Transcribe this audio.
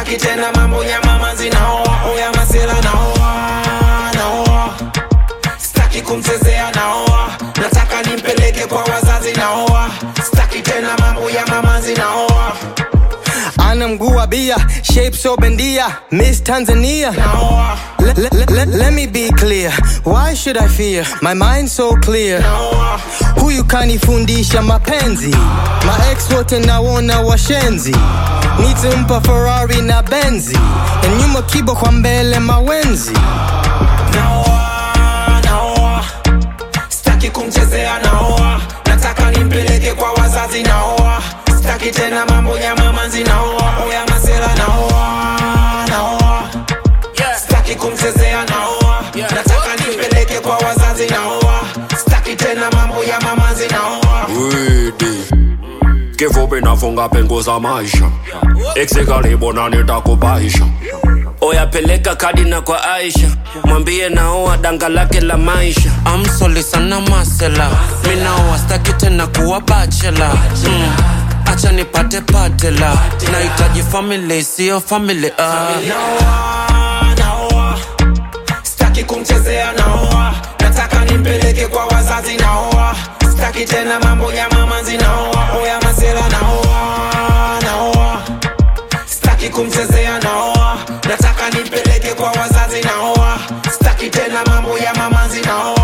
staki tena mambo ya mama zinaoa oya masela naoa naoa staki kumchezea naoa nataka nimpeleke kwa wazazi naoa staki tena mambo ya mama zinaoa ana mguu wa bia shape so bendia miss tanzania naoa let, let, let, let me be clear why should i fear my mind so clear naoa huyu kanifundisha mapenzi maex wote nawona washenzi nitimpa ferrari na benzi na nyuma kibo kwa mbele mawenzi naoa naoa staki kumchezea naoa nataka nimpeleke kwa wazazi naoa staki tena mambo ya mama zinaoa oya masela naoa naoa staki kumchezea naoa nataka nimpeleke kwa wazazi naoa staki tena mambo ya mama zinaoa Widi kifupi nafunga pengo za maisha iksikalibona nitakubaisha oyapeleka kadi na kwa aisha mwambie naoa danga lake la maisha amsoli sana masela minaoa staki tena kuwa bachela mm. acha nipate patela nahitaji famili siyo famili ah. naoa naoa staki kumchezea naoa nataka nimpeleke kwa wazazi naoa staki tena mambo ya mama zinaoa oya masela naoa naoa staki kumchezea naoa nataka nimpeleke kwa wazazi naoa staki tena mambo ya mama zinaoa